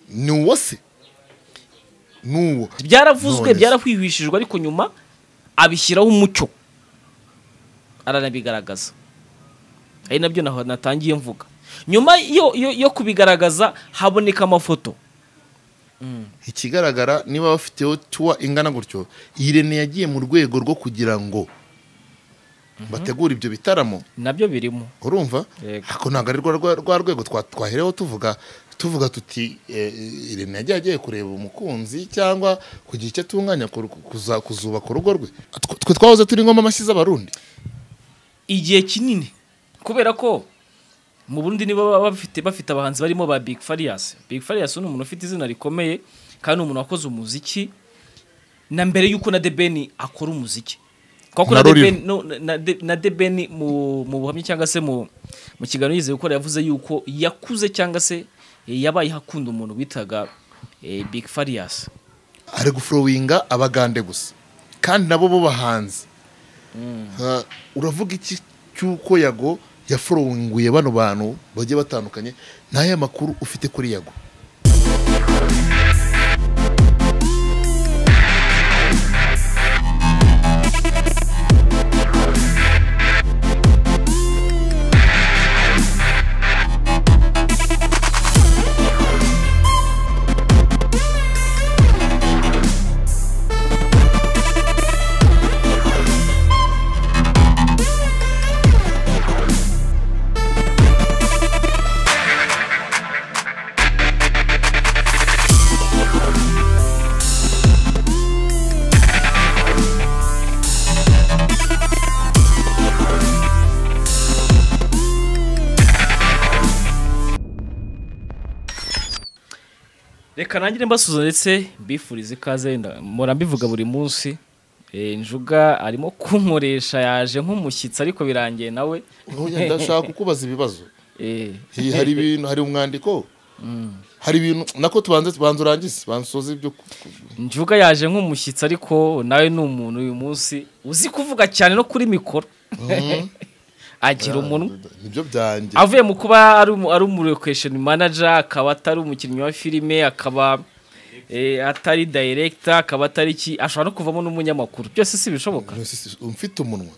ni uwo se ni uwo byaravuzwe None se. byarahwihwishijwe ariko nyuma abishyiraho umucyo aranabigaragaza ari nabyo naho natangiye mvuga nyuma yo, yo, yo kubigaragaza haboneka amafoto ikigaragara niba bafiteho tuwa ingana gutyo irene yagiye mu rwego rwo kugira ngo bategure ibyo bitaramo nabyo birimo urumva Yego. ariko ntabwo ari rwa- rwa- rwa rwego twa- twahereho tuvuga tuvuga tuti eh, irene yagiye agiye kureba umukunzi cyangwa kugira icyo atunganya ku- kuza- kuzubaka urugo rwe Tw- twe twahoze turi ngoma amashyi z'abarundi igihe kinini kubera ko mu Burundi nibo baba bafite bafite abahanzi barimo ba Big Farious Big Farious ni umuntu ufite izina rikomeye kandi ni umuntu wakoze umuziki na mbere y'uko na The Ben akora umuziki kuko Na na The Rurimo. Ben no, na- na The- na The Ben mu mu buhamya cyangwa se mu mu kiganiro yigeze gukora yavuze yuko yakuze cyangwa se eh, yabaye hakunda umuntu witaga eh, Big Farious ari gufurowinga abagande gusa kandi nabo bo bahanzi Ah, uravuga iki cy'uko yago yafurowinguye bano bantu bagiye batandukanye n'aya makuru ufite kuri yago reka nangire mbasuza ndetse mbifurize ikaze nda- mpora mbivuga buri munsi Eh, njuga arimo kunkoresha yaje nk'umushyitsi ariko birangiye nawe Oya, ndashaka kukubaza ibibazo Eh, Hi- hari ibintu hari umwandiko hari ibintu nako tubanze tubanze urangize bansoze ibyo ku- ku- njuga yaje nk'umushyitsi ariko nawe ni umuntu uyu munsi uzi kuvuga cyane no kuri mikoro agira umunwa nibyo byanjye avuye mu kuba ari umu- ari umurekesheni manager akaba atari umukinnyi wa filime akaba eh, atari director akaba atari iki ashobora no kuvamo n'umunyamakuru byose si bishoboka None se si- mfite umunwa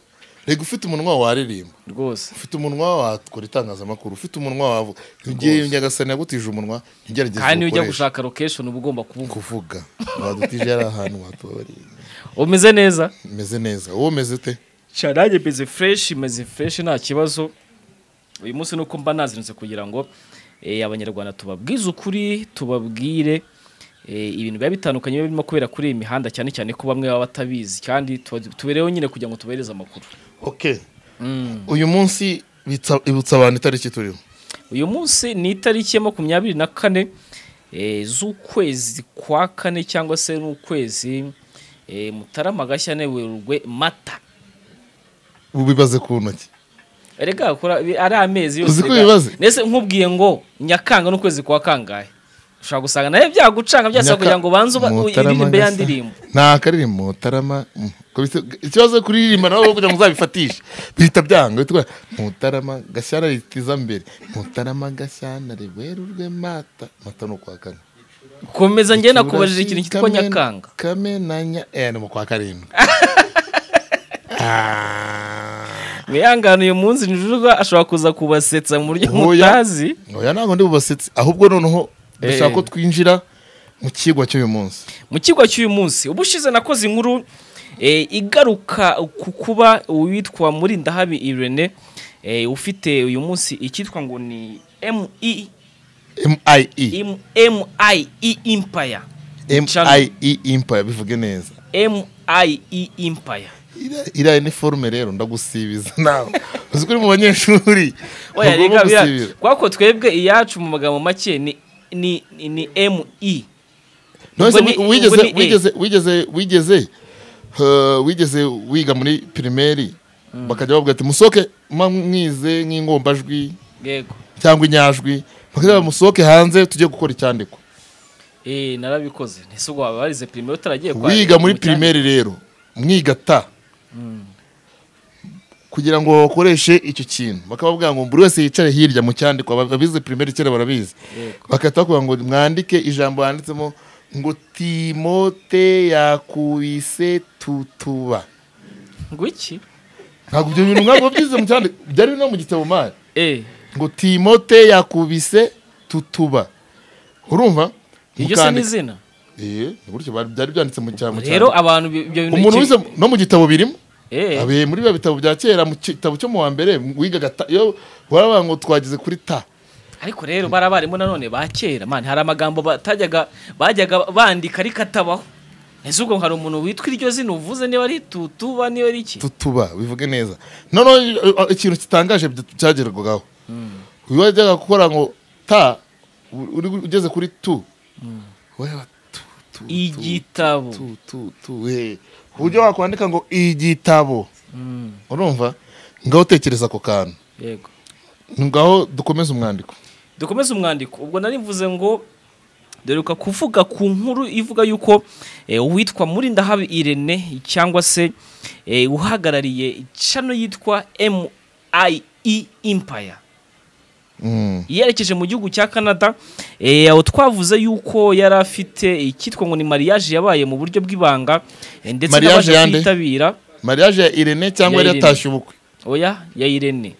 rega ufite umunwa waririmba rwose ufite umunwa wakora itangazamakuru ufite umunwa wavuga ntugiye nyagasani yagutije umunwa ntugerageze kandi iyo ujya uwukoreshe. gushaka location uba ugomba kuvuga kuvuga wadutije ari ahantu watubabarira umeze neza umeze neza wowe umeze ute sharage meze fresh meze fresh nta kibazo uyu munsi nuko mba nazinutse kugira ngo eh, abanyarwanda tubabwize ukuri tubabwire eh, ibintu biba bitandukanye biba birimo kubera kuri iyi mihanda cyane cyane ko bamwe baba batabizi kandi tuba- tubereho nyine kugira ngo tubahereze amakuru okay uyu munsi bitsa- ibutsa abantu itariki turiho uyu munsi ni itariki ya makumyabiri na kane eh, z'ukwezi kwa kane cyangwa se n'ukwezi eh, mutarama gashya Werurwe mata ubibaze ku ntoki Erega kora bi- ari amezi yose. Uzi ko rega. ibibazo? Nese nkubwiye ngo Nyakanga n'ukwezi kwa kangahe. Ushobora gusanga naye byagucanga byasaba Nyaka- kugira ngo banze uba- Mutarama uririmbe ya Gasa. ndirimbo. nta karirimbo mutarama mm, ko bise- ikibazo kuririmba nawe kugira ngo uzabifatishe bihita byanga bihita ugira, mutarama gashyana ritiza mbere mutarama gashyana riwerurwe mata mata ni ukwa kane Komeza njye nakubajije Ikirura ikintu cyitwa Kamena- Nyakanga. kamenanya eh ni mu kwa karindwi Ah. Mwihangane uyu munsi njuruga ashobora kuza kubasetsa mu buryo Oya. mutazi. oya ntabwo ndi bubasetse ahubwo noneho dushaka Eh. ko twinjira mu kigwa cy'uyu munsi Mu kigo cy'uyu munsi ubushize nakoze inkuru eh, igaruka ku kuba uwitwa Murindahabi Irene eh, ufite uyu munsi icyitwa ngo ni ME MIE MIE Empire. Channel. MIE Empire bivuge neza MIE Empire. Ira- iriya ni forume rero ndagusibiza nawe uzi ko uri mu banyeshuri Oya ntugomba reka bira- gusibira. kwako twebwe iyacu mu magambo make ni ni ni, ni ME. None se ubwo ni- wi- wigeze ubwo ni A. wigeze wigeze wigeze uh, wigeze wiga muri pirimeri bakajya bavuga ati musoke mwize nk'ingombajwi Yego. cyangwa inyajwi bakajya bavuga, musoke hanze tujye gukora icyandikwa Eh narabikoze. Ntese ubwo wabarize primaire utaragiye kwa. wiga muri mu cyanya. pirimeri rero mwiga ta kugira ngo bakoreshe icyo kintu bakababwira ngo buri wese yicare hirya mu cyandikwa abize pirimeri kera barabizi bagahita bakubwira ngo mwandike ijambo handitsemo ngo timote yakubise tutuba ngo iki ntabwo ibyo bintu ntabwo byize mu cyandikwa byari no mu gitabo mari Eh, ngo timote yakubise tutuba urumva iryo se ni Mukandika- izina Eh, ni gutyo bari- byari byanditse mu cyandikwa rero abantu bi- ibyo bintu umuntu iki- wize no mu gitabo birimo Eh, Abe muri bya bitabo bya kera mu gitabo cyo mu wa mbere wigaga ta- iyo waravuga ngo twageze kuri ta ariko rero bari abarimu nanone ba kera man hari amagambo batajyaga bajyaga bandika ariko atabaho ese ubwo hari umuntu witwa iryo zina uvuze niba ari tutuba niba ari iki tutuba bivuge neza noneho eh, eh, ikintu kitangaje bya- byagerwagaho uyu wajyaga gukora ngo ta u- uri ugeze kuri tu wareba tu, tu, tu, igitabo tu, tu, tu, eh. ku buryo wakwandika ngo igitabo Mm, urumva ngaho utekereza ako kantu yego ngaho dukomeze umwandiko dukomeze umwandiko ubwo nari mvuze ngo duheruka kuvuga ku nkuru ivuga yuko eh, uwitwa murindahabi irene cyangwa se eh, uhagarariye cano yitwa MIE Empire Mm. yerekeje mu gihugu cya canada eh, aho twavuze yuko yari afite icyitwa ngo ni mariage yabaye mu buryo bw'ibanga eh, ndetse Mariage n'abaje yande? kuyitabira mariage ya irene cyangwa Ya yari Irene. yatashye ubukwe oya ya irene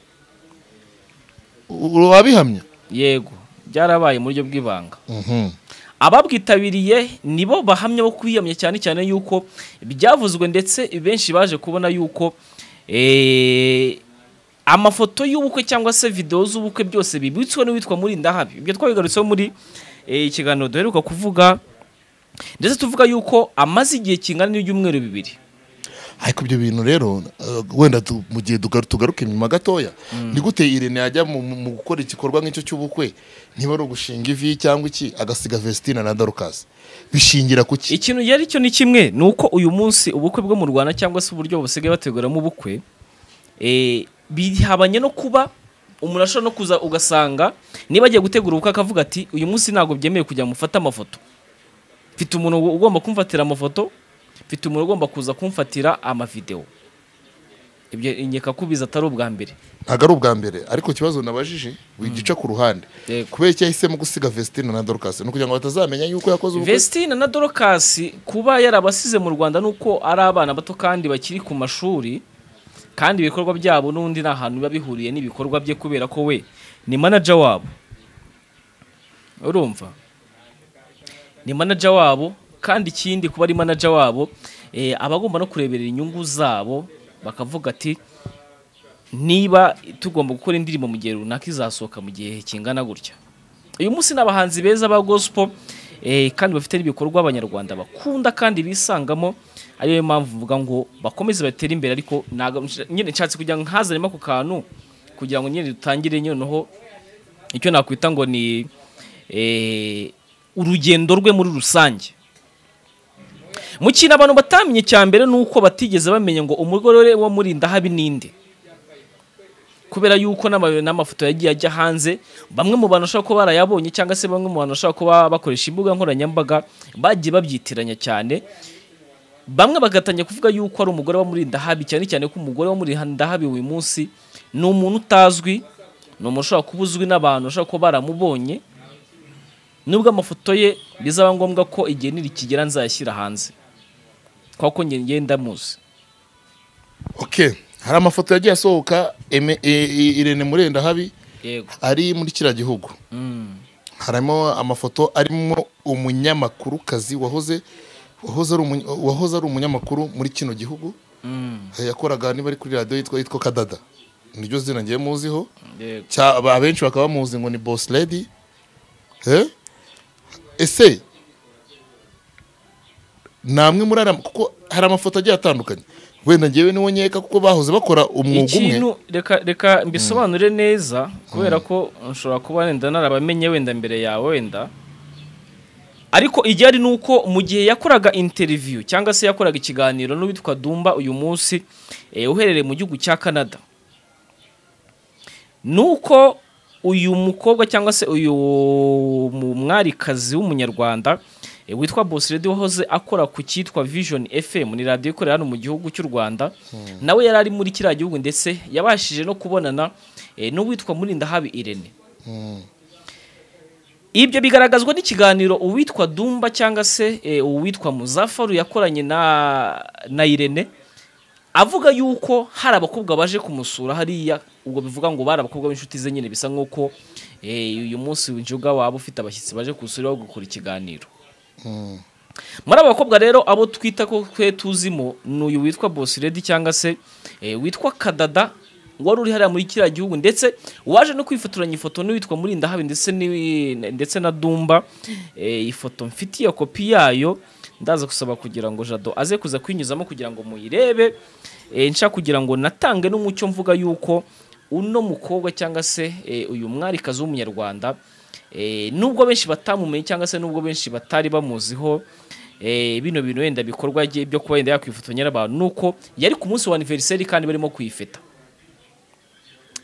U- wabihamya yego byarabaye mu buryo bw'ibanga Mhm. ababwitabiriye nibo bahamya bo kwiyamya cyane cyane yuko byavuzwe ndetse benshi baje kubona yuko eh, amafoto y'ubukwe cyangwa se videwo z'ubukwe byose bibitswe n'uwitwa murindahabi ibyo twabigarutseho muri eh, ikiganiro duheruka kuvuga ndetse tuvuga yuko amaze igihe kingana n'ibyumweru bibiri ariko ibyo bintu rero eh, wenda tu- mu gihe tugaru- tugaruka inyuma gatoya ni gute irene yajya mu mu- mu gukora igikorwa nk'icyo cy'ubukwe niba ari ugushinga ivi cyangwa iki agasiga vestina na darukasi bishingira ku ki ikintu yari cyo ni kimwe ni uko uyu munsi ubukwe bwo mu rwanda cyangwa se uburyo basigaye bateguramo ubukwe eh, bihabanye no kuba umuntu ashobora no kuza ugasanga niba agiye gutegura ubukwe akavuga ati uyu munsi ntabwo byemewe kujya mufata amafoto mfite umuntu ugomba kumfatira amafoto mfite umuntu ugomba kuza kumfatira amavidewo ibyo nkeka ko ubizi atari ubwa mbere ntabwo ari ubwa mbere ariko ikibazo nabajije wigica ku ruhande Yego. kubera icyo yahisemo gusiga vestina na darukasi ni ukugira ngo batazamenya yuko yakoze ubukwe Vestine na Dorcas kuba yarabasize mu Rwanda nuko ari abana bato kandi bakiri ku mashuri kandi ibikorwa byabo n'undi nta hantu biba bihuriye n'ibikorwa bye kubera ko we ni manager wabo urumva ni manager wabo kandi ikindi kuba ari manager wabo eh, aba agomba no kureberera inyungu zabo bakavuga ati niba tugomba gukora indirimbo mu gihe runaka izasohoka mu gihe kingana gutya uyu munsi ni abahanzi beza ba gospel eh, kandi bafite n'ibikorwa abanyarwanda bakunda kandi bisangamo ariyo mpamvu mvuga ngo bakomeze batere imbere ariko ntago- nyine nshatse kugira ngo nkazanemo ako kantu kugira ngo nyine dutangire noneho icyo nakwita ngo ni eh, urugendo rwe muri rusange mu kintu abantu batamenye cya mbere ni uko batigeze bamenya ngo umugore wo murinda habi ninde kubera yuko n'amabi- n'amafoto yagiye ajya hanze bamwe mu bantu bashobora kuba barayabonye cyangwa se bamwe mu bantu bashobora kuba bakoresha imbuga nkoranyambaga bagiye babyitiranya cyane bamwe bagatangira kuvuga yuko ari umugore wo muri ndahabi cyane cyane ko umugore wo muri ndahabi uyu munsi ni umuntu utazwi ni umuntu ushobora kuba uzwi n'abantu ushobora kuba baramubonye nubwo amafoto ye bizaba ngombwa ko igihe nirikigera nzayashyira hanze kuko ko njye ngenda muzi okay hari amafoto yagiye asohoka Eme- e- e- irene murenda habi yego ari muri kiriya gihugu harimo amafoto arimo umunyamakurukazi wahoze wahoze ari umuny- wahoze ari umunyamakuru muri kino gihugu Eh, yakoraga niba ari kuri radiyo yitwa yitwa kadada niryo zina ngiye muziho yego Cya- aba- abenshi bakaba bamuzi ngo ni boss lady Eh? ese namwe muri ara kuko hari amafoto agiye atandukanye wenda ngewe niwo nkeka kuko bahoze bakora umwuga umwe ikintu reka reka mbisobanure neza kubera ko nshobora kuba wenda narabamenye wenda mbere yawe wenda ariko igihari ni uko mu gihe yakoraga interiviyu cyangwa se yakoraga ikiganiro n'uwitwa Dumba uyu munsi eh, uherereye mu gihugu cya Canada ni uko uyu mukobwa cyangwa se uyu mu- mwamikazi w'umunyarwanda eh, eh, witwa Boss Radio wahoze akora ku cyitwa Vision FM ni radio ikorera hano mu gihugu cy'u Rwanda nawe yari ari muri kiriya gihugu ndetse yabashije no kubonana eh, n'uwitwa Murindahabi Irene ibyo bigaragazwa n'ikiganiro uwitwa Dumba cyangwa se eh, uwitwa Muzafaru yakoranye na na Irene avuga yuko hari abakobwa baje kumusura hariya ubwo bivuga ngo bari abakobwa b'inshuti ze nyine bisa nk'uko eh, uyu munsi injuga waba ufite abashyitsi baje kuwusura gukora ikiganiro muri abo bakobwa rero abo twita ko twe tuzimo ni uyu witwa Boss Lady cyangwa se eh, witwa Kadada wari uri hariya muri kiriya gihugu ndetse waje no kwifotoranya ifoto n'uwitwa Murindahabi ndetse ni- ndetse na Dumba eh, ifoto mfitiye kopi yayo ndaza gusaba kugira ngo Jado aze kuza kwinyuzamo kugira ngo muyirebe eh, nshaka kugira ngo natange n'umucyo mvuga yuko uno mukobwa cyangwa se eh, uyu mwarikazi w'umunyarwanda Eh, nubwo benshi batamumenye cyangwa se nubwo benshi batari bamuziho eh, bino bintu wenda bikorwa bye byo kuba yenda yakwifotonya n'abantu nuko yari ku munsi wa anniversaire kandi barimo kwifeta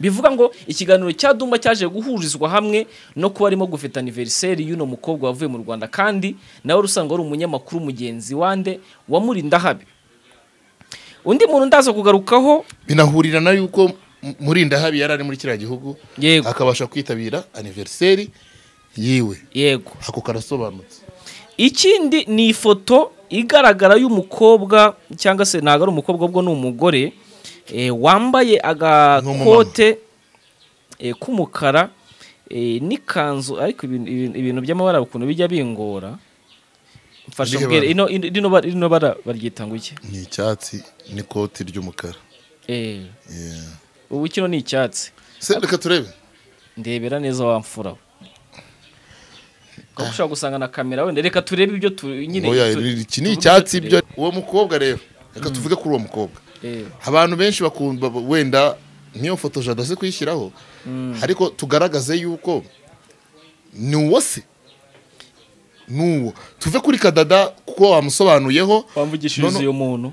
bivuga ngo ikiganiro cya Dumba cyaje guhurizwa hamwe no kuba arimo gufeta anniversaire y'uno mukobwa wavuye mu Rwanda kandi nawe rusanga ari umunyamakuru mugenzi wande wamurinda habi undi muntu ndaza kugarukaho binahurira na yuko M- murindahabi yari ari muri kiriya gihugu Yego. akabasha kwitabira aniveriseri yiwe yego ako karasobanutse ikindi ni ifoto igaragara y'umukobwa cyangwa se ntabwo ari umukobwa ubwo ni umugore eh, wambaye agakote eh, k'umukara eh, n'ikanzu ariko ibintu- ibintu ibintu by'amabara ukuntu bijya bingora mfasha Irihe mbwira bara? ino- ino- rino bara- rino bara baryita ngo iki ni icyatsi n'ikoti ry'umukara Eh, Yeah. ubu kino ni icyatsi se reka turebe ndebera neza wamfura we. Kuko ushobora gusanga na kamera wenda reka turebe ibyo tu- nyine Oya, tu- iri- iki ni tuvuge icyatsi turebe. byo uwo mukobwa rero reka tuvuge kuri uwo mukobwa Eh, abantu benshi bakunda wenda niyo foto jado azi kuyishyiraho ariko tugaragaze yuko ni uwo se ni uwo tuve kuri kadada kuko wamusobanuyeho wamvugishiriza Nono- uyu muntu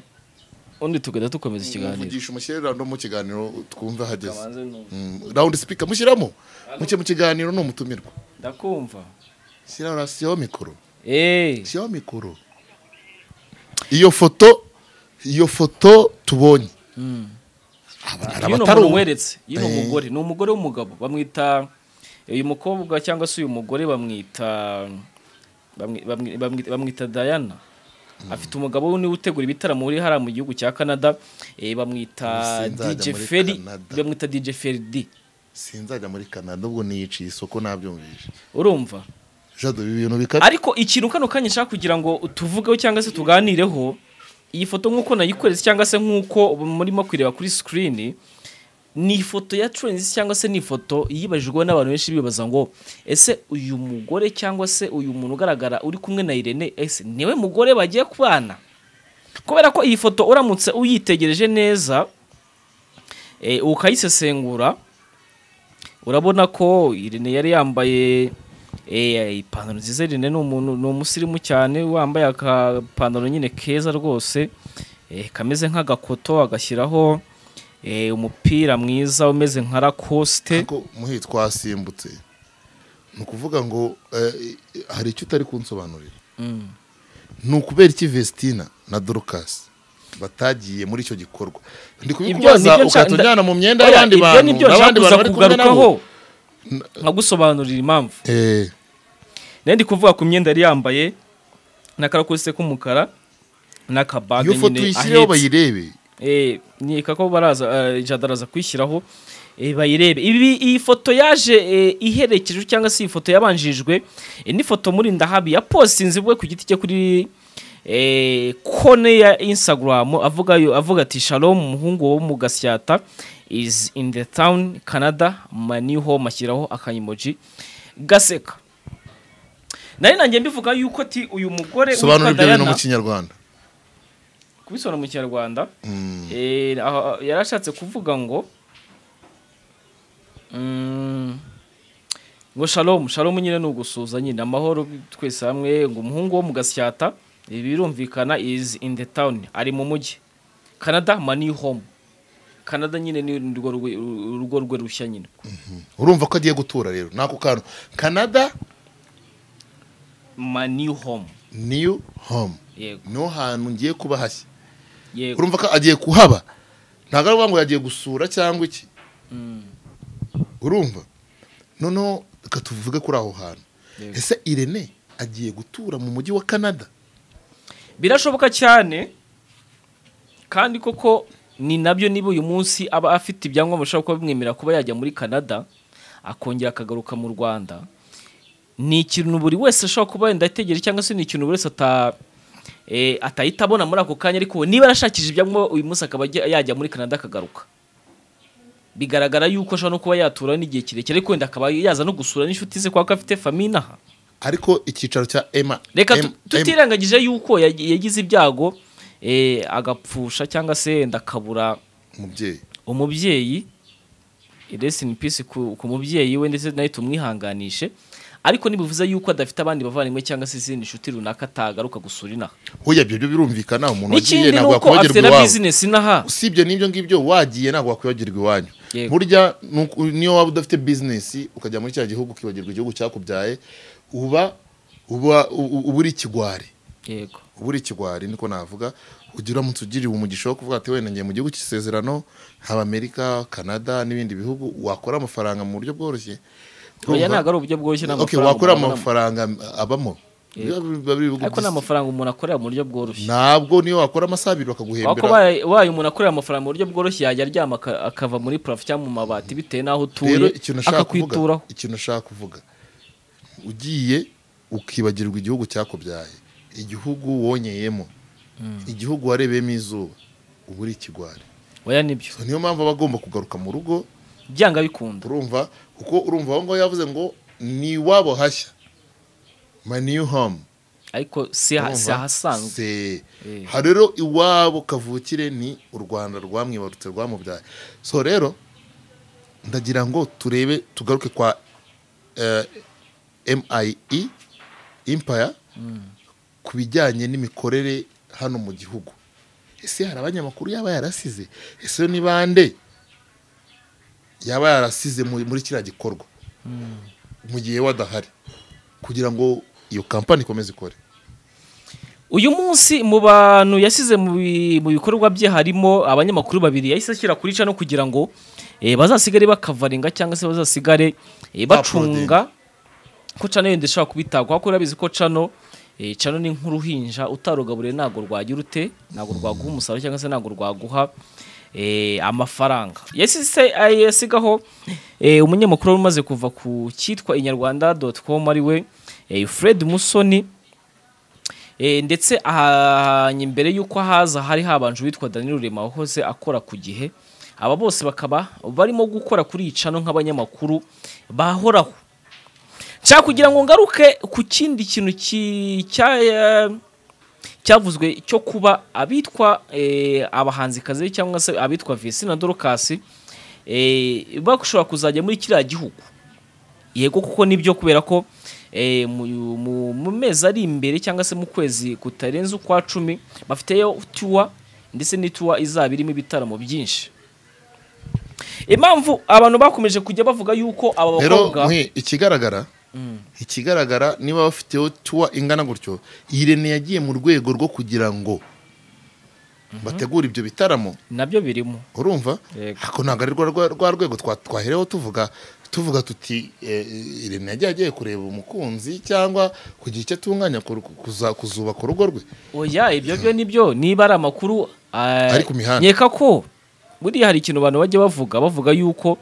undi tugahita dukomeza ikiganiro muvugisha umushyirerano mu kiganiro twumve hageze rawundi sipika mushyiramo muke mu kiganiro ni umutumirwa ndakumva shyiraho rasiyo mikoro Eh, shyiraho mikoro iyo foto iyo foto tubonye hari uyu abatari ni umuntu uwo. weretse uyu ni Eh. umugore ni umugore w'umugabo bamwita uyu mukobwa cyangwa se uyu mugore bamwita bamwi- bamwi- bamwi- bamwita Diana afite umugabo we niwe utegura ibitaramo uri hariya mu gihugu cya Canada eh, bamwita Sinzajya DJ muri Ferry Canada. bamwita DJ Ferry D sinzajya muri canada ubwo niyiciye isoko nabyumvise urumva jado ibi bintu bikara ariko ikintu kano kanya nshaka kugira ngo tuvugeho cyangwa se tuganireho iyi foto nk'uko nayikoretse cyangwa se nk'uko murimo kuyireba kuri sikirini ni ifoto ya Trends cyangwa se ni ifoto yibajijweho n'abantu benshi bibaza ngo ese uyu mugore cyangwa se uyu muntu ugaragara uri kumwe na Irene ese niwe mugore bagiye kubana kubera ko iyi foto uramutse uyitegereje neza eh, ukayisesengura urabona ko Irene yari yambaye eh, ipantaro nziza Irene ni umuntu ni umusirimu cyane wambaye akapantaro nyine keza rwose eh, kameze nk'agakoto agashyiraho eh, umupira mwiza umeze nka Lacoste ariko muhi twasimbutse ni ukuvuga ngo eh, hari icyo utari kunsobanurira Mm, ni ukubera iki vestina na dorukasi batagiye muri icyo gikorwa ndi nibyo kubikubaza nshaka- ukatujyana mu myenda Oya, y'abandi ibyo bantu nibyo nshaka n'abandi kuza bantu bari kumwe kugarukaho nabo nkagusobanurira impamvu Eh, nayo ndi kuvuga ku myenda yari yambaye n'akarakosite k'umukara n'akabage iyo foto nyine uyishyireho ahetse bayirebe Eh, nkeka ko baraza eh, jada araza kwishyiraho eh, bayirebe ibi iyi foto yaje eh, iherekeje cyangwa se iyi foto yabanjirijwe eh, n'ifoto muri ndahabi yapositinze bwe ku giti cye kuri eh, kone ya instagram avuga yo- avuga ati shalom umuhungu wo mu gasyata is in the town canada my new home ashyiraho akanyemoji gaseka nari nanjye mbivuga yuko ati uyu mugore witwa sobanura ibyo bintu Diana- mu kinyarwanda kubisobanura mu kinyarwanda Mm. Eh, aha- yarashatse kuvuga ngo mm, ngo shalom shalom nyine ni ugusuhuza nyine amahoro twese hamwe ngo umuhungu wo mu gasyata eh, birumvikana is in the town ari mu mujyi canada mani home canada nyine ni urwo rwe- urugo rwe rushya nyine urumva ko agiye gutura rero ni ako kantu canada my new home niyu homu yego niho hantu ngiye kuba hashya yego urumva ko agiye kuhaba ntabwo ari ukuvuga ngo yagiye gusura cyangwa iki Mm, urumva noneho reka tuvuge kuri aho hantu yego. ese irene agiye gutura mu mujyi wa canada birashoboka cyane kandi koko ni nabyo niba uyu munsi aba afite ibyangombwa bishobora kuba bimwemerera kuba yajya muri canada akongera akagaruka mu rwanda ni ikintu buri wese ashobora kuba yenda ategereje cyangwa se ni ikintu buri wese ata eh, atahita abona muri ako kanya ariko niba arashakishije ibyangombwa uyu munsi akaba ajya- yajya muri canada akagaruka bigaragara yuko ashobora no kuba yatura n'igihe kirekire ariko wenda akaba yaza no gusura n'inshuti ze kuko afite famiye inaha ariko icyicaro cya ema reka em- tu- tutirengagije yuko yag- yagize ibyago eh, agapfusha cyangwa se wenda akabura em- umubyeyi umubyeyi rest in peace ku, ku mubyeyi we ndetse nawe tumwihanganishe ariko ntibivuze yuko adafite abandi bavandimwe cyangwa se izindi nshuti runaka atagaruka gusura inaha hoya ibyo byo birumvikana umuntu wagiye n'ikindi ni ntabwo uko afite yakwibagirwa na iwabo bizinesi inaha usibye n'ibyo ngibyo wagiye ntabwo wakwibagirwa iwanyu Yego. burya ni uku- niyo waba udafite bizinesi ukajya muri cya gihugu ukibagirwa igihugu cyakubyaye uba uba u- uba uri ikigwari yego uba uri ikigwari niko navuga ugira uramutse ugiriwe umugisha wo kuvuga ati wenda ngiye mu gihugu cy'isezerano haba amerika canada n'ibindi bihugu wakora amafaranga mu buryo bworoshye oya Urumva? ntabwo ari uburyo bworoshye ni Okay, amafaranga wakora umuntu abonamo. amafaranga abamo Yego. Biba biri ibihugu ariko ni by'isi. amafaranga umuntu akorera mu buryo bworoshye ntabwo niyo wakora amasaha abiri wako bakaguhembera wayo umuntu akorera amafaranga mu buryo bworoshye yajya aryama aka- akava muri parafo cyangwa mu mabati bitewe n'aho rero utuye ikintu ashaka kuvuga akakwituraho ikintu ashaka kuvuga ugiye ukibagirwa igihugu cyakubyaye igihugu wonyeyemo igihugu warebeyemo izuba uba uri ikigwari oya nibyo So, niyo mpamvu aba agomba kugaruka mu rugo byanga bikunda urumva kuko urumva aho ngaho yavuze ngo ni iwabo hashya my new home ariko si aha- si Urumva? ahasanzwe Se. Eh. Ha rero iwabo kavukire ni u rwanda rwamwibarutse rwamubyaye so rero ndagira ngo turebe tugaruke kwa eh, mie impaya ku bijyanye n'imikorere hano mu gihugu ese hari abanyamakuru yaba yarasize ese ni bande yaba yarasize muri muri kiriya gikorwa mu gihe we adahari kugira ngo iyo kampani ikomeze ikore uyu munsi mu bantu yasize mu bi- mu bikorwa bye harimo abanyamakuru babiri yahise ashyira kuri cano kugira ngo eh, bazasigare bakavaringa cyangwa se bazasigare eh, bacunga ko cano yenda ishobora kubitabwaho kuko urabizi ko cano eh, cano ni nk'uruhinja utarugaburiye ntabwo rwagira ute ntabwo rwaguha umusaruro cyangwa se ntabwo rwaguha eh, amafaranga yasise yasigaho eh, umunyamakuru wari umaze kuva ku cyitwa inyarwanda com ari we eh, fred musoni Eh, ndetse aha imbere y'uko haza hari habanje uwitwa Daniel Rurema wahoze akora ku gihe aba bose bakaba barimo gukora kuri iyi cano nk'abanyamakuru bahoraho nshaka kugira ngo ngaruke ku kindi kintu ki- cya- cyavuzwe cyo kuba abitwa eh, abahanzikazi cyangwa se abitwa Visi na Dorcas eh, bashobora kuzajya muri kiriya gihugu yego kuko nibyo kubera ko eh, mu- mu- mu mezi ari imbere cyangwa se mu kwezi kutarenze ukwa cumi bafiteyo tuwa ndetse n'ituwa izaba irimo ibitaramo byinshi impamvu abantu bakomeje kujya bavuga yuko aba rero bakobwa nkwe, ikigaragara ikigaragara niba bafiteho tuwa ingana gutyo irene yagiye mu rwego rwo kugira ngo bategure ibyo bitaramo nabyo birimo urumva Yego. ariko ntabwo ari rwa- rwa- rwa rwego twa- twahereho tuvuga tuvuga tuti eh, irene yagiye agiye kureba umukunzi cyangwa kugira icyo atunganya ku- kuza- kuzubaka urugo rwe oya ibyo byo nibyo niba ari amakuru eh, Ari ku mihanda. nkeka ko buriya hari ikintu abantu bajya bavuga bavuga yuko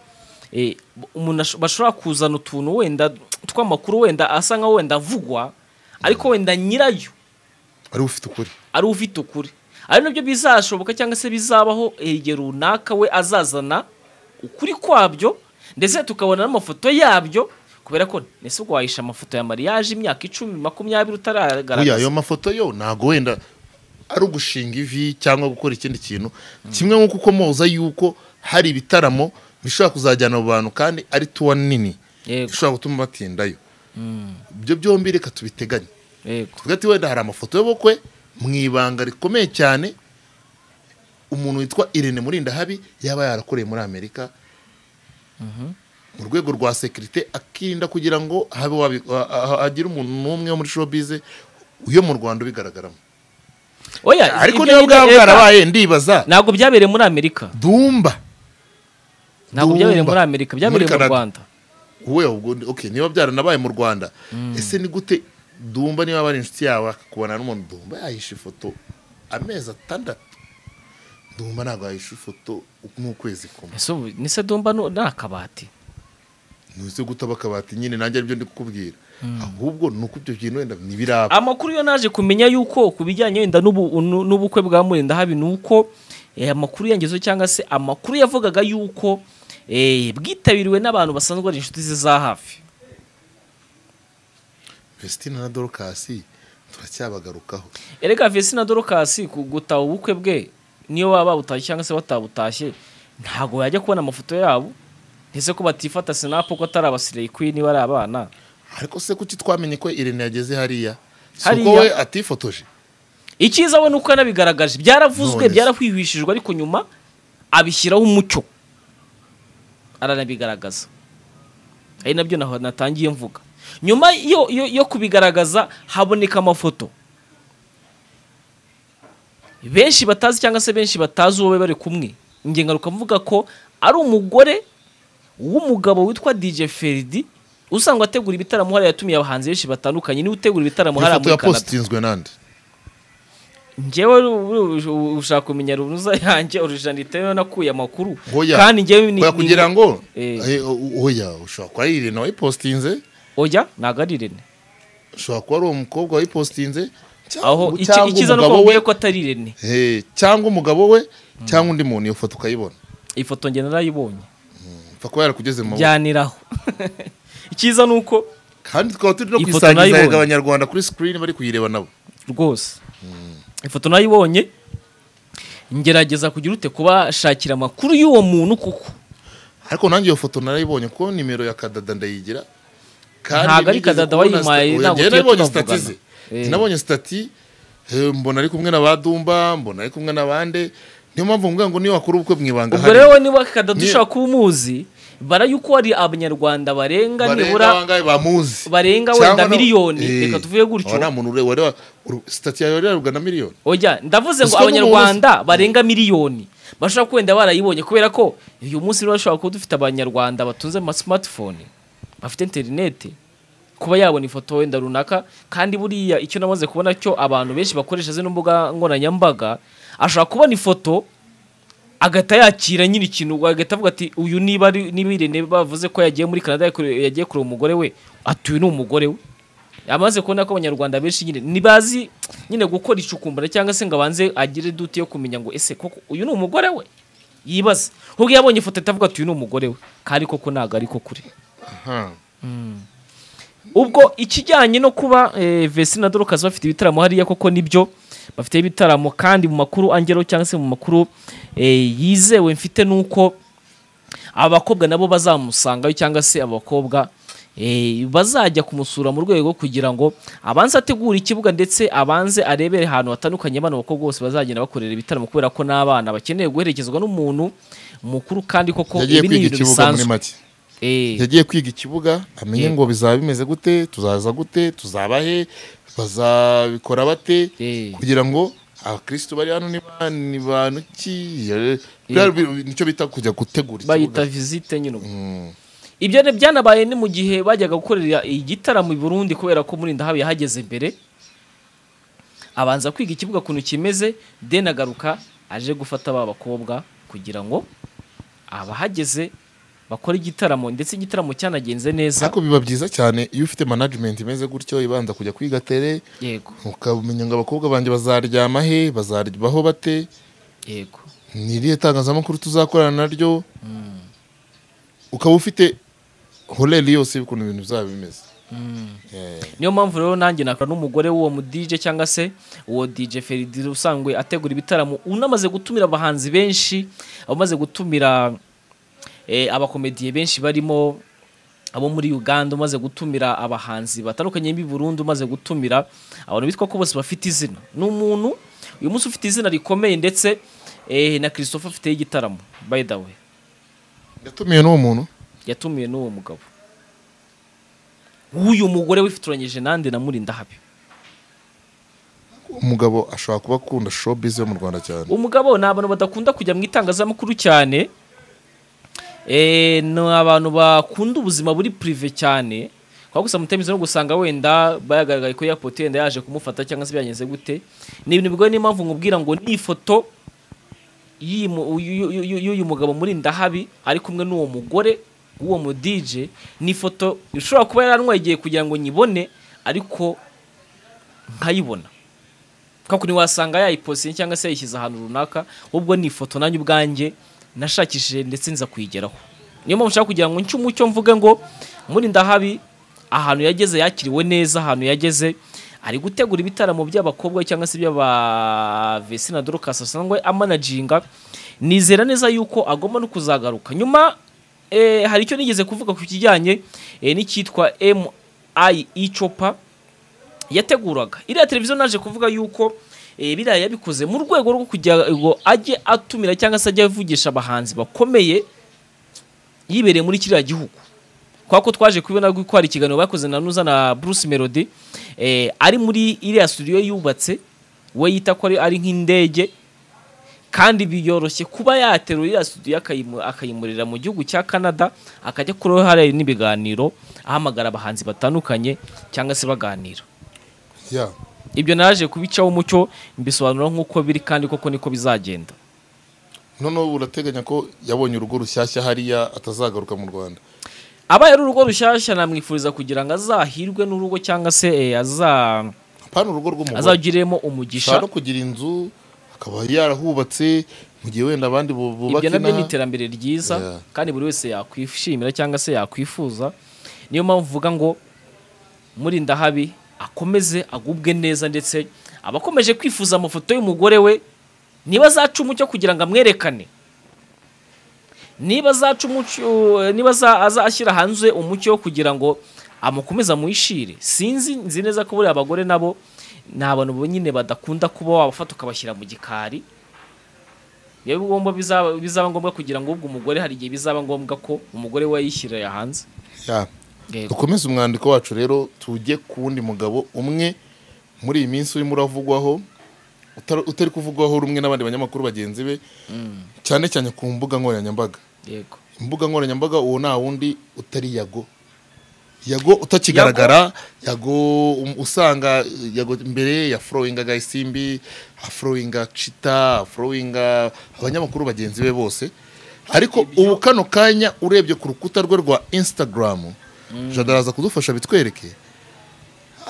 eh, umuntu ash- bashobora kuzana utuntu wenda tw'amakuru wenda asa nkaho wenda avugwa ariko wenda nyirayo ari we ufite ukuri ari ufite ukuri ari nabyo bizashoboka cyangwa se bizabaho eh, igihe runaka we azazana ukuri kwabyo ndetse tukabona n'amafoto yabyo kubera ko ese ubwo wahisha amafoto ya mariage imyaka icumi makumyabiri Buriya utaragaragaza ayo mafoto yo ntabwo wenda ari ugushinga ivi cyangwa gukora ikindi kintu kimwe nk'uko ukomoza yuko hari ibitaramo bishobora kuzajyana abo bantu kandi ari tuwa nini Yego. ishobora gutuma batindayo ibyo byombi reka tubiteganye yego tuvuge ati wenda hari amafoto y'ubukwe mu ibanga rikomeye cyane umuntu witwa irene murindahabi yaba yarakoreye muri amerika mu rwego rwa sekirite akirinda kugira ngo habe wabi- ha- ha- hagire umuntu n'umwe wo muri showbiz uyo mu rwanda ubigaragaramo oya ariko niba ibyo yita bwaba Eva, bwarabaye ndibaza ntabwo byabereye muri amerika dumba ntabwo Dumba. byabereye muri amerika byabereye Muri mu Canada. rwanda wowe ubwo ndi- okay niba byaranabaye mu rwanda ese ni gute dumba niba bari inshuti yawe akakubona n'umuntu dumba yahishe ifoto amezi atandatu dumba ntabwo yahishe ifoto n'ukwezi kumwe Ese ubu ni se dumba nu- ni akabati ntuzi gutaba akabati nyine nanjye aribyo ndi kukubwira ahubwo ni uko ibyo bintu wenda ntibiraba amakuru yo naje kumenya yuko ku bijyanye wenda n'ubu- nu- n'ubukwe bwa murinda habi ni uko eh, amakuru yangezeho cyangwa se amakuru yavugaga yuko eh, bwitabiriwe n'abantu basanzwe ari inshuti ze za hafi Vestine na dorokasi turacyabagarukaho erega vesina dorokasi ku- gutaha ubukwe bwe niyo baba bawutashye cyangwa se batabutashye ntabwo yajya kubona amafoto yabo ntese ko batifata sinapu ko atari abasireyi kwini niba ari abana ariko se kuki twamenye ko irene yageze hariya si Hariya? uko we atifotoje icyiza we ni uko yanabigaragaje byaravuzwe None se. byarahwihwishijwe ariko nyuma abishyiraho umucyo aranabigaragaza ari nabyo naho natangiye mvuga nyuma yo, yo, yo kubigaragaza haboneka amafoto benshi batazi cyangwa se benshi batazi uwo bari bari kumwe njye ngaruka mvuga ko ari umugore w'umugabo witwa DJ Ferdi usanga ategura ibitaramo hariya yatumiye abahanzi benshi batandukanye niwe utegura ibitaramo hariya ifoto muri Canada yapositinzwe nande njyewe uru- uru- uru- ushaka kumenya runuza yanjye orijanite niyo nakuye amakuru Hoya. kandi njyewe ni- Hoya kugira ni- ngo Eh. Eh, o- oya ushobora kuba ari irene wayipositinze oya ntabwo ari irene ushobora kuba ari uwo mukobwa wayipositinze cyangwa- aho iki- cyangwa ikiza ni uko umugabo we wabwiye ko atari irene Eh, cyangwa umugabo we cyangwa undi muntu iyo foto ukayibona iyi foto njye narayibonye upfa kuba yarakugeze mu maboko njyaniraho icyiza ni uko kandi tukaba turi no Iyi foto kwisangiza nayibonye. abanyarwanda kuri screen bari kuyireba nabo rwose ifoto nayibonye ngerageza kugira ute kubashakira amakuru y'uwo muntu kuko ariko nanjye iyo foto narayibonye kuko nimero ya kadada ndayigira Ntabwo ari nigeze Kadada kubona wayimpaye, sta- oya, ntabwo njyewe tugiye nabonye tunavugana. stati ze Eh. nabonye stati eh, mbona ari kumwe n'abadumba mbona ari kumwe n'abande niyo mpamvu mvuga ngo niyo wakora ubukwe mu ibanga ubwo rero niba kadadu Ni- ushaka kuba umuzi bara yuko hari abanyarwanda barenga nibura bangahe bamuzi barenga Cyangwa wenda na- miliyoni, Eh, reka tuvuge gutyo. aba nta muntu ure- wareba uru- stati yawe yararubwa na miliyoni Oya, ndavuze ngo Ruswa n'umuhuza. abanyarwanda barenga miliyoni bashobora kuba wenda barayibonye kubera ko uyu munsi niba bashobora kuba dufite abanyarwanda batunze ama smartphone bafite interineti kuba yabona ifoto wenda runaka kandi buriya icyo namaze kubona cyo abantu benshi bakoresha zino mbuga nkoranyambaga ashobora kubona ifoto agahita yakira nyiri ikintu agahita avuga ati uyu niba ari- niba Irene bavuze ko yagiye muri Canada yakure- yagiye kureba umugore we atuye ni umugore we amaze kubona ko abanyarwanda benshi nyine ntibazi nyine gukora icukumbura cyangwa se ngo abanze agire dute yo kumenya ngo ese koko uyu ni umugore we yibaza ahubwo iyo abonye ifoto ahita avuga ati uyu ni umugore we kandi koko ntabwo ariko kure Aha. ubwo ikijyanye no kuba eh, Vesi na Dorcas bafite ibitaramo hariya koko nibyo bafite ibitaramo kandi mu makuru angero cyangwa se mu makuru eh, yizewe mfite nuko abakobwa nabo bazamusangayo cyangwa se abakobwa eh, bazajya kumusura mu rwego kugira ngo abanze ategure ikibuga ndetse abanze arebere ahantu hatandukanye bano bakobwa bose bazagenda bakorera ibitaramo kubera ko n'abana bakeneye guherekezwa n'umuntu mukuru kandi koko yagiye ibi kwiga ni ibintu ikibuga muri bisanzwe make Eh, yagiye kwiga ikibuga amenye Yego. ngo bizaba bimeze gute tuzaza gute tuzaba he bazabikora bate Eh. kugira ngo abakirisitu bari hano niba ni bantu ki eh, biriya bi- nicyo bita kujya gutegura bayita ikibuga visite nyine ubwo Mm. ibyo ni- byanabaye ni mu gihe bajyaga gukorera igitaramo i burundi kubera ko muri ndahabi yahageze mbere abanza kwiga ikibuga ukuntu kimeze deni agaruka aje gufata ba bakobwa kugira ngo abahageze bakore igitaramo ndetse igitaramo cyanagenze neza ariko biba byiza cyane iyo ufite management imeze gutyo ibanza kujya kwiga tere yego ukamenya ngo abakobwa banjye bazaryama he bazaryaho bate yego ni irihe tangazamakuru tuzakorana naryo ukaba ufite horeri yose y'ukuntu ibintu bizaba bimeze Eh. niyo mpamvu rero nanjye nakora n'umugore w'uwo mu DJ cyangwa se uwo DJ Feridi usanzwe ategura ibitaramo unamaze gutumira abahanzi benshi abamaze gutumira eh, abakomediye benshi barimo abo muri Uganda umaze gutumira abahanzi batandukanye b'i Burundi umaze gutumira abantu bitwa ko bose bafite izina ni umuntu uyu munsi ufite izina rikomeye ndetse eh, na Christopher afite igitaramo by the way yatumiwe n'uwo muntu yatumiwe n'uwo mugabo w'uyu mugore wifotoranyije nande na murindahabi umugabo ashobora kuba akunda showbiz yo mu rwanda cyane umugabo ni abantu badakunda kujya mu itangazamakuru cyane Eh, ni abantu bakunda ubuzima buri purive cyane kwa gusa mutemezi no gusanga wenda bayagaragaye ko yapote wenda yaje kumufata cyangwa se byagenze gute ni ibintu bigoye niyo mpamvu nkubwira ngo ni ifoto y'iyi mu- y'uyu y'uyu- y'uyu mugabo muri ndahabi ari kumwe n'uwo mugore w'uwo mu DJ ni ifoto ishobora kuba yarantwaye igihe kugira ngo nyibone ariko nkayibona kuko ntiwasanga yayiposiye cyangwa se yayishyize ahantu runaka ahubwo ni ifoto nanjye ubwanjye nashakishije ndetse nza kuyigeraho niyo mpamvu nshaka kugira ngo nce umucyo mvuge ngo muri ndahabi ahantu yageze yakiriwe neza ahantu yageze ari gutegura ibitaramo by'abakobwa cyangwa se by'abavesina dorokasi asanzwe amanaginga nizera neza yuko agomba no kuzagaruka nyuma eh, hari icyo nigeze kuvuga ku kijyanye eh, n'icyitwa MIE Chopa yateguraga iriya televiziyo naje kuvuga yuko eh, biriya yabikoze mu rwego rwo kugira ngo ajye atumira cyangwa se ajye avugisha abahanzi bakomeye yibereye muri kiriya gihugu kubera ko twaje kubona ko hari ikiganiro bakoze na Nuza na Bruce Melody eh, ari muri iriya studio yubatse we yita ko ari- ari nk'indege kandi biyoroshye kuba yaterura iriya studio akayimu- akayimurira mu gihugu cya Canada akajya kuroho hariya n'ibiganiro ahamagara abahanzi batandukanye cyangwa se baganira ya ibyo naje kubicaho umucyo mbisobanura nk'uko biri kandi koko niko bizagenda noneho ubu urateganya ko yabonye urugo rushyashya hariya atazagaruka mu rwanda abaye ari urugo rushyashya namwifuriza kugira ngo azahirwe n'urugo cyangwa se eh, aza apana urugo rw'umugore azagiriremo umugisha ashobora no kugira inzu akaba yarahubatse mu gihe wenda abandi bu- bubaka ibyo nabyo ni inaha iterambere ryiza Yeah. kandi buri wese yakwishimira cyangwa se yakwifuza niyo mpamvu uvuga ngo murindahabi akomeze agubwe neza ndetse abakomeje kwifuza amafoto y'umugore we niba azaca umucyo kugira ngo amwerekane niba azaca umucyo niba aza- azashyira hanze umucyo kugira ngo amukomeze amwishire sinzi nzi neza ko buriya abagore nabo ni abantu nyine badakunda kuba wabafata ukabashyira mu gikari biba bigomba bizaba bizaba ngombwa kugira ngo ubwo umugore hari igihe bizaba ngombwa ko umugore we yishyirira hanze Ya. Yego. dukomeze umwandiko wacu rero tujye ku wundi mugabo umwe muri iyi minsi urimo uravugwaho utari- utari kuvugwaho rumwe n'abandi banyamakuru bagenzi be cyane cyane ku mbuga nkoranyambaga yego imbuga nkoranyambaga uwo nta wundi utari yago yago utakigaragara yago um- usanga eh, yago mbere yafurowinga gayisimbi afurowinga cita afurowinga abanyamakuru bagenzi be bose ariko ubu kano kanya urebye ku rukuta rwe rwa instagram jadaraza kudufasha bitwereke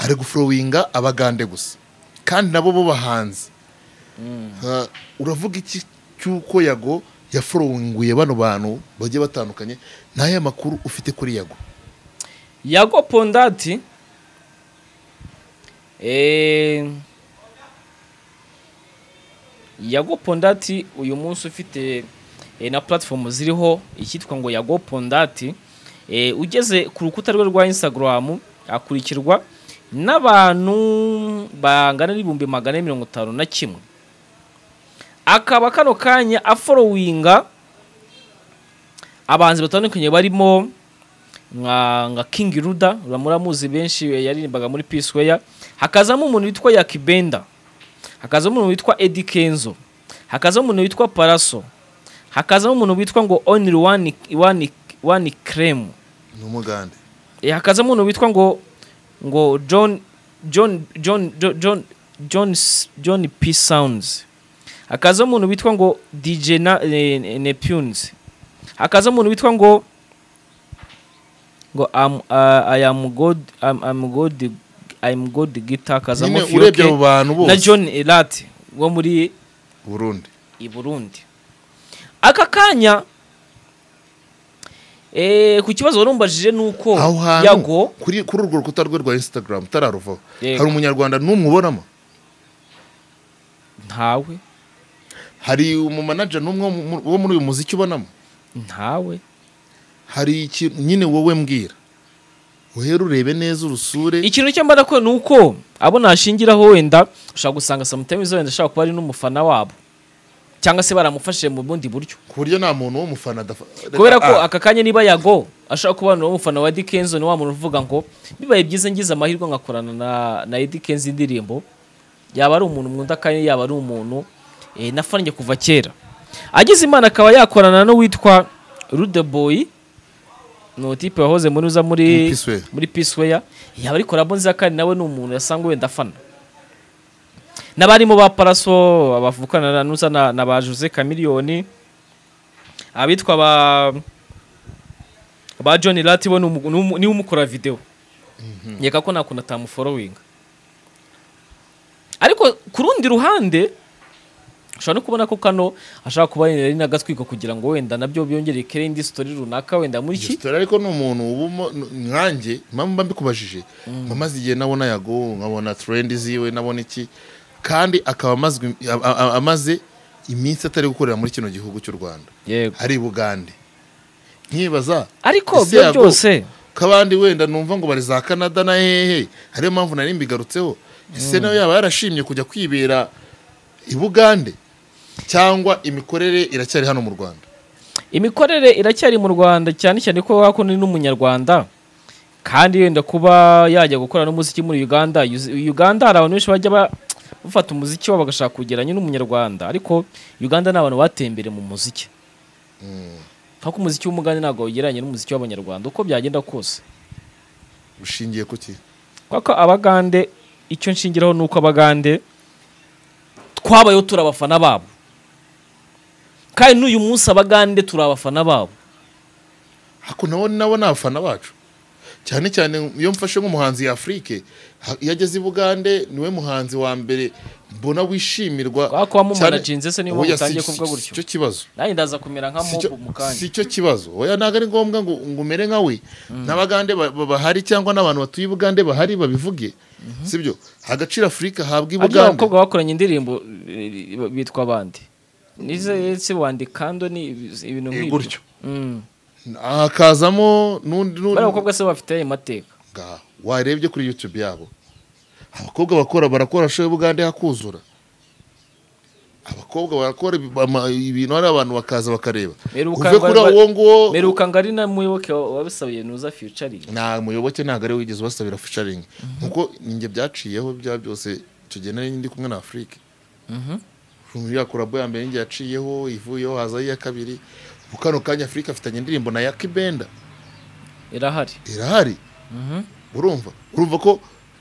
ari gufurowinga abagande gusa kandi nabo bo bahanzi Ha, uravuga iki cy'uko yago yaforowinguye bano bantu bagiye batandukanye n'aya makuru ufite kuri yago yago pondati eh, yago pondati uyu munsi ufite eh, na platform ziriho icyitwa ngo yago pondati eh, ugeze ku rukuta rwe rwa instagram akurikirwa n'abantu bangana n'ibihumbi magana ane mirongo itanu na kimwe akaba kano kanya aforowinga abahanzi batandukanye barimo nka nka King Ruda muramuzi benshi we yaririmbaga muri Peace Square hakazamo umuntu witwa Yakibenda hakazamo umuntu witwa Eddie Kenzo hakazamo umuntu witwa Paraso hakazamo umuntu witwa ngo Only One One One Cream ni umugande Eh, hakazamo umuntu witwa ngo ngo John John John John John John, John P Sounds hakazamo umuntu witwa ngo DJ na, eh, Neptunes hakazamo umuntu witwa ngo ngo am, uh, I am God I'm, I'm God I am God guitar hakazamo nyine urebye abo Fioke bantu na bose John Elat wo muri burundi i Burundi aka kanya eh, ku kibazo warumbajije nuko aho yago hantu kuri kuri urwo rukuta rwe rwa instagram utararuvaho Yego. hari umunyarwanda n'umwe ubonamo ntawe hari umumanaja n'umwe wo mu- wo muri uyu muziki ubonamo ntawe hari ikintu nyine wowe mbwira uhere urebe neza urusure ikintu cyo mbona ko ni uko abo nashingiraho wenda ushobora gusanga sometimes wenda ashobora kuba ari n'umufana wabo cyangwa se baramufashije mu bundi buryo ku buryo nta muntu w'umufana adaf- kubera ko Ah, aka kanya niba yago ashobora kuba ni umufana wa Eddie Kenzo ni wa muntu uvuga ngo bibaye byiza ngize amahirwe ngakorana na, na Eddie Kenzo indirimbo yaba ari umuntu mwunda kandi yaba ari umuntu eh, nafananye kuva kera agize imana akaba yakorana n'uwitwa Rude Boy ni utipe wahoze muri uza Muri muri Peace Way. muri Peace Way yaba ari collabo nziza kandi nawe ni umuntu yasanga wenda afana n'abarimo ba Paraso abavukana na Nuza na, na ba Jose Chameleone abitwa ba ba John Lati bo ni umu- ni umu- niwe umukora video nkeka ko nta kuntu atamuforowinga ariko ku rundi ruhande ushobora no kubona ko kano ashaka kuba yari n'agatwiko kugira ngo wenda nabyo byongere ikere indi story runaka wenda muri iki Resitora ariko ni umuntu ubumo nkanjye impamvu mba mbikubajije mba maze igihe nabona yago nkabona trendi ziwe nabona iki kandi akaba amazwi- a- a- a- amaze iminsi atari gukorera muri kino gihugu cy'u rwanda yego ari i bugande nkibaza ariko ese byo yago- byose kabandi wenda numva ngo bari za canada na hehe hariyo mpamvu nari mbigarutseho ese nawe yaba yarashimye kujya kwibera i bugande cyangwa imikorere iracyari hano mu rwanda imikorere iracyari mu rwanda cyane cyane ko wakunda n'umunyarwanda kandi yenda kuba yajya gukora n'umuziki muri uganda Yuzi- uganda hari abantu benshi bajya ba- bafata umuziki wabo bagashaka kugeranya n'umunyarwanda ariko uganda ni abantu bateye imbere mu muziki nkuko umuziki w'umugande ntabwo ugereranye n'umuziki w'abanyarwanda uko byagenda kose ushingiye ku ki kuko abagande icyo nshingiraho ni uko abagande twabayeho turi abafana babo kandi n'uyu munsi abagande turi abafana babo Ako nabo nabo ni abafana bacu cyane cyane iyo mfashe nk'umuhanzi Afurike ha- iyo ageze i Bugande niwe muhanzi wa mbere mbona wishimirwa Kwa ko wamumanajinze Cyane- se niyo mpamvu Oya, si- utangiye kuvuga si- gutyo. si cyo kibazo nanjye ndaza kumera nka si cyo- mobu mu kanya si cyo kibazo oya ntabwo ari ngombwa ngo ngo umere nka we n'abagande ba- ba- bahari cyangwa n'abantu batuye i Bugande bahari babivuge sibyo agaciro Afurika habwa i ariko Bugande abakobwa bakoranye indirimbo eh, bitwa abandi nize se wandi kando ni ibintu Eh, nk'ibyo gutyo. Mm. hakazamo n'undi bariya n'undi bakobwa se bafite amateka ngaho warebye kuri youtube yabo abakobwa bakora barakora show y'ubugande hakuzura abakobwa barakora ibi- ama- ibintu hari abantu bakaza bakareba Meruka uve kuri ngo- uwo nguwo meruka ngo ari na muyoboke wa- wabisabiye nuza futuring nta muyoboke ntabwo ari we wigeze ubasabira fisharingi nkuko ninjye byaciyeho bya byose tugenda ndi kumwe na afurike yakora ya mbere ninjye yaciyeho ivuyeho hazaho iya kabiri mu kano kanya afurika afitanye indirimbo na yaki benda irahari irahari urumva urumva ko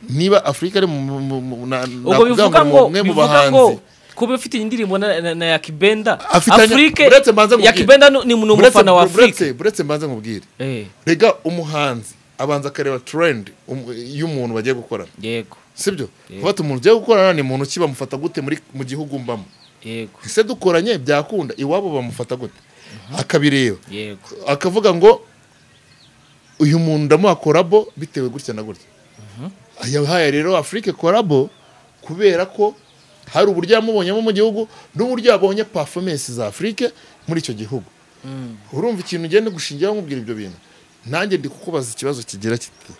niba afurika ari mu- mu- mu- mu- na- ubwo nakuvuga bivuga ngo umwe mu bivuga ngo bahanzi kuba ufite indirimbo na, na, na yakibenda Afitanye- afurike uretse mbanze nkubwire. yakibenda ni ni Buretse- umufana wa afurike buretse- buretse mbanze nkubwire Eh, rega umuhanzi abanza akareba trend um- y'umuntu bagiye gukorana yego sibyo kuba umuntu ugiye gukorana ni muntu ki bamufata gute muri mu gihugu mbamo yego ese dukoranye byakunda iwabo bamufata gute akabireba yego akavuga ngo uyu muntu ndamuha korabo bitewe gutya na gutya yahaye rero afurike korabo kubera ko hari uburyo yamubonyemo mu gihugu n'uburyo yabonye performance za afurike muri icyo gihugu urumva ikintu ugenda gushingira nkubwira ibyo bintu nanjye ndi kukubaza ikibazo kigira kiti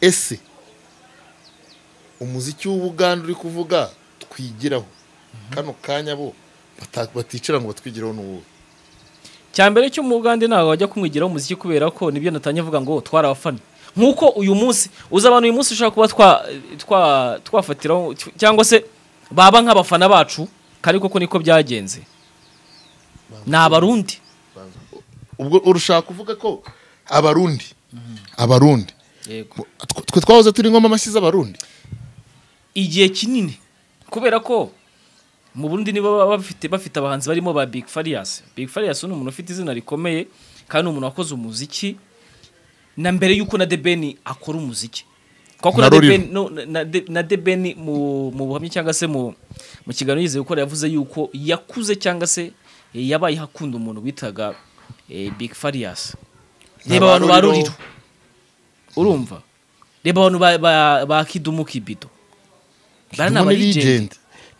ese umuziki w'ubuganda uri kuvuga twigiraho kano kanya bo bata- baticara ngo batwigiraho n'uwuhe cya mbere cy'umugande ntabwo wajya kumwigiraho umuziki kubera ko nibyo natangiye avuga ngo twari abafana nk'uko uyu munsi uza abantu uyu munsi ushobora kuba twa twa- twafatiraho cyangwa se baba nk'abafana bacu kandi koko niko byagenze ni abarundi ubwo urushaka kuvuga ko abarundi abarundi yego tw- twe twahoze turi ngoma amashyi z'abarundi igihe kinini kubera ko mu Burundi nibo baba bafite bafite abahanzi barimo ba Big Farious Big Farious ni umuntu ufite izina rikomeye kandi ni umuntu wakoze umuziki na mbere yuko na The Ben akora umuziki kuko na Na The Ruriho. Ben no, na- na The- na The Ben mu mu buhamya cyangwa se mu mu kiganiro yizeye gukora yavuze yuko yakuze cyangwa se eh, yabaye hakunda umuntu witaga eh, Big Farious reba abantu ba Ruriro. Ruriro urumva reba abantu ba ba- ba Kidumu Kibido bara ni Harimo aba ne legend legend.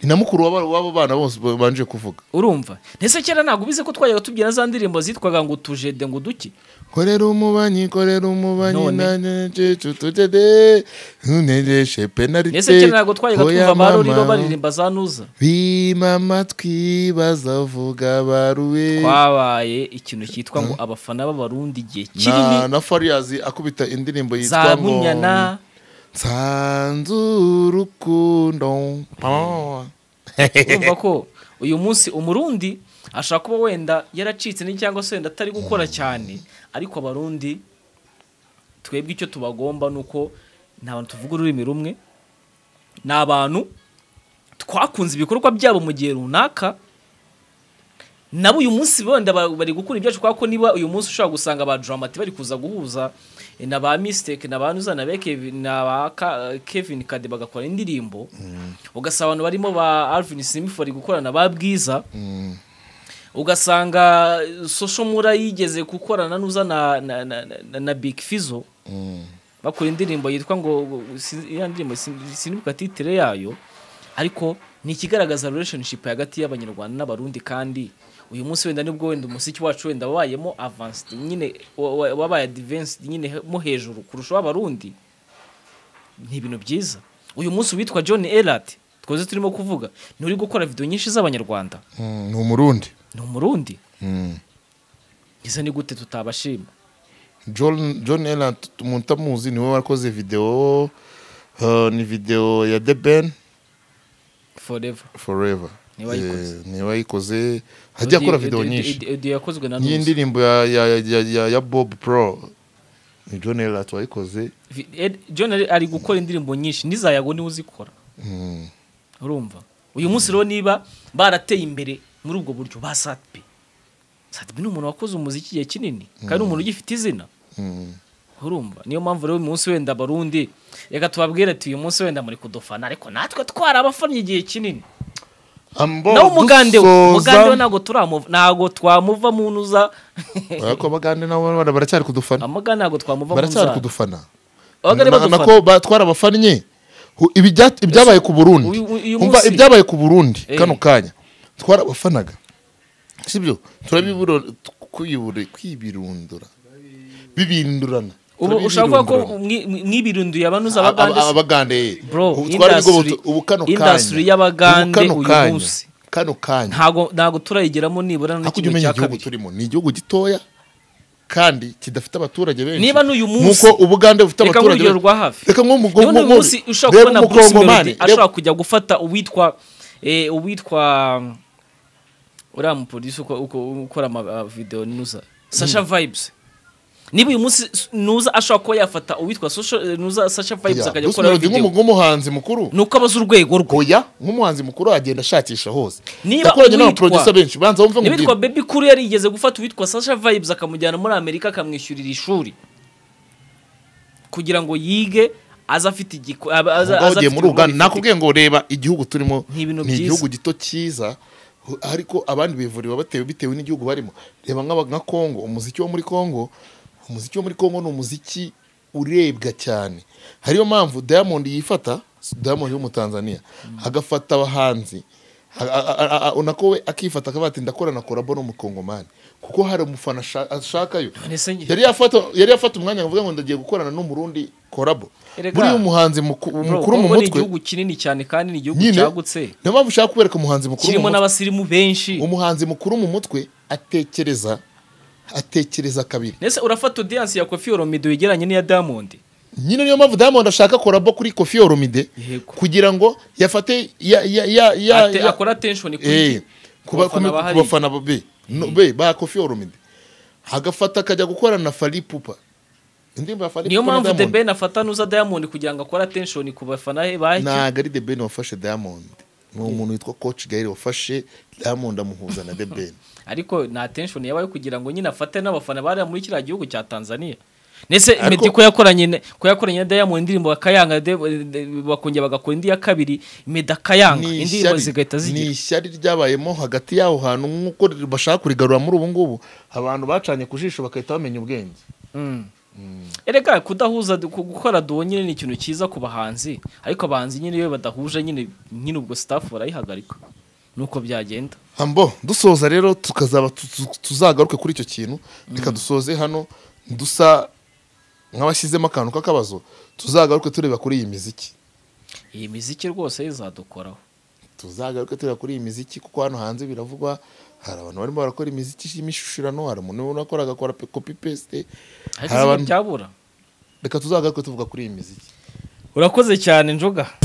ni na mukuru w'aba- w'abo bana bose babanje kuvuga urumva ntese kera ntabwo ubize ko twajyaga tubwira za ndirimbo zitwaga ngo tujede ngo duki korera umubanyi korera umubanyi None. nanjye njicu tujye de ntunejeshe penalite ese kera ntabwo twajyaga hoya twumva amaruriro mama. baririmba za nuza bima amatwi bazavuga baruwe twabaye ikintu cyitwa ngo abafana b'abarundi igihe na, kinini na fariyazi akubita indirimbo za yitwa ngo munyana nsanze urukundo urumva ko uyu munsi umurundi ashobora kuba wenda yaracitse ni cyangwa se wenda atari gukora cyane ariko abarundi twebwe icyo tubagomba ni uko nta bantu tuvuga ururimi rumwe ni abantu twakunze ibikorwa byabo mu gihe runaka nabo uyu munsi wenda ba- bari gukura ibyacu kubera ko niba uyu munsi ushobora gusanga ba Dramati bari kuza guhuza eh, na ba Mistake na ba Nuza na ba Kevin, na ba Ka- Kevin Kade bagakora indirimbo ugasanga abantu barimo ba Alvin Smith bari gukorana na ba Bwiza ugasanga Social Mura yigeze gukorana na Nuza na, na, na, na, na Big Fizzo bakora indirimbo yitwa ngo si- ya ndirimbo sin- sinibuka titire yayo ariko ni ikigaragaza relationship hagati y'abanyarwanda n'abarundi kandi uyu munsi wenda nibwo wenda umusiki wacu wenda wabayemo advanced nyine wa- wa- wabaye advanced nyine he- mo hejuru kurusha w'abarundi ni ibintu byiza uyu munsi witwa John Elliot twaze turimo kuvuga ni uri gukora video nyinshi z'abanyarwanda Mm, ni umurundi ni umurundi Mm. iza ni gute tutabashima john john elan mutamuzi niwe wakoze video uh, ni video ya the ben forever forever Niwe wayikoze. Eh, niwe wayikoze hajya akora video nyinshi Audio- audio yakozwe na n'iyi Nuzi. ndirimbo ya, ya, ya, ya, ya bob pro ni john elan wayikoze Vi- Ed- John ari- ari gukora indirimbo nyinshi n'izayago niwe uzikora Mm. urumva uyu munsi rero niba barateye imbere muri ubwo buryo ba satibi satibi ni umuntu wakoze umuziki igihe kinini kandi ni umuntu ugifite izina Mm. urumva niyo mpamvu rero uyu munsi wenda barundi reka tubabwire ati uyu munsi wenda muri kudufana ariko natwe twari abafannye igihe kinini Ambo nawe umugande we dusoza- umugande we ntabwo turamuva ntabwo twamuva mu ntuza Oya ko abagande nabo bana baracyari kudufana amagana ntabwo twamuva mu baracyari ntuza kudufana Abagande Na- badufana. nako ba- twarabafannye Hu- ibi bya- ibyabaye ku burundi Uyu- uyu umva munsi- ibyabaye ku burundi Eh. kano kanya twarabafanaga sibyo turabiburo kwibure- kwibirundura bibindurana ubu ushaka kuvuga ko mwi- mwi- mwibirunduye abanuza abagande se? abagande Bro, Ubu twari industry- bigoboto- ubu kano kanya industry ubu y'abagande kano uyu kanya, munsi. kano kanya ntago ntago turayigeramo nibura na ariko ujya kimwe umenya cya igihugu kabiri turimo ni igihugu gitoya kandi kidafite abaturage benshi Niba n'uyu munsi- nk'uko ubugande bufite Reka abaturage nk'urugero benshi. rwa hafi. reka nk'umu- niba uyu nk'umu- munsi ushobora reba kubona Bruce umukongomani, Melody ashobora reba- kujya gufata uwitwa eh, uwitwa um, uriya mupolisi uko- uko- ukora amavideo nuza sasha vibes niba uyu munsi s- nuza ashobora kuba yafata uwitwa Social- eh, nuza sasha vibes Yeah, akajya Bruce gukora Melody nk'umu- video nk'umuhanzi mukuru ni uko abaza urwego rwe oya nk'umuhanzi mukuru agenda ashakisha hose Niba yakoranye uwitwa- n'abaproducer benshi banza wumve nkubwire. niba baby kuri yarigeze gufata uwitwa sasha vibes akamujyana muri amerika akamwishyurira ishuri kugira ngo yige aze afite igiko abe- aze- Ubwo aze ugiye muri afite ibikorwa uganda bifite- nakubwiye ngo reba igihugu turimo Ni ibintu ni byiza. igihugu gito cyiza hu- ariko abandi bivurira batewe bitewe n'igihugu barimo reba nk'aba- nka kongo umuziki wo muri kongo umuziki wo muri kongo ni umuziki urebwa cyane hariyo mpamvu diamond yifata diamond w'umutanzania agafata abahanzi a- a- a- a- a- nako we akifata akavuga ati ndakora na korabo n'umukongomani kuko hari umufana asha- ashakayo None se njye- yari yafata yari yafata umwanya ngo ngo ndagiye gukorana n'umurundi korabo Erega. buriya umuhanzi muku- Bro, mukuru mu Congo ni mutwe igihugu kinini cyane kandi ni igihugu nyine cyagutse niyo mpamvu ushaka kubereka umuhanzi mukuru mu kirimo mutwe. n'abasirimu benshi umuhanzi mukuru mu mutwe atekereza atekereza kabiri ndetse urafata audience ya kofi oromido yegeranye n'iya diamond nyine niyo mpamvu diamond ashaka korabo kuri kofi oromide Yego. kugira ngo yafate ya ya ya ya Ate- ya- akora attention kuri Eh, kuba- bafana kuba- bahari. ku bafana be no- be ba kofi oromide agafata akajya gukorana na fali pupa indirimbo ya fali niyo pupa na mpamvu the Diamond. ben afata nuza diamond kugira ngo akore attention ku bafana he bahike ntabwo ari The Ben wafashe Diamond ni umuntu witwa Coach Gael wafashe Diamond amuhuza na The Ben ariko na attention yabaye kugira ngo nyine afate n'abafana bari muri kiriya gihugu cya Tanzania ndetse Ariko- Meddy ko yakoranye na- ko yakoranye na Diamond indirimbo akayanga de- de- bakongera bagakora indi ya kabiri Meddy akayanga Ni indirimbo ishyari- zigahita ni zigira ishyari ryabayemo hagati y'aho hantu nk'uko bashaka kurigarura muri ubu ngubu abantu bacanye ku jisho bagahita bamenya ubwenge Mm. erega kudahuza du- ku- gukora duwo nyine ni ikintu cyiza ku bahanzi ariko abahanzi nyine iyo badahuje nyine nyine ubwo staff barayihagarika nuko byagenda ambo dusoza rero tukazaba tu- tu- tuzagaruke kuri icyo kintu reka dusoze hano dusa nk'abashyizemo akantu k'akabazo tuzagaruke tureba kuri iyi miziki iyi miziki rwose izadukoraho tuzagaruke tureba kuri iyi miziki kuko hano hanze biravugwa hari abantu barimo barakora imiziki y'imishishirano hari umuntu unakora agakora pe- copy paste ariko hari si abantu byabura reka tuzagaruke tuvuga kuri iyi miziki urakoze cyane njoga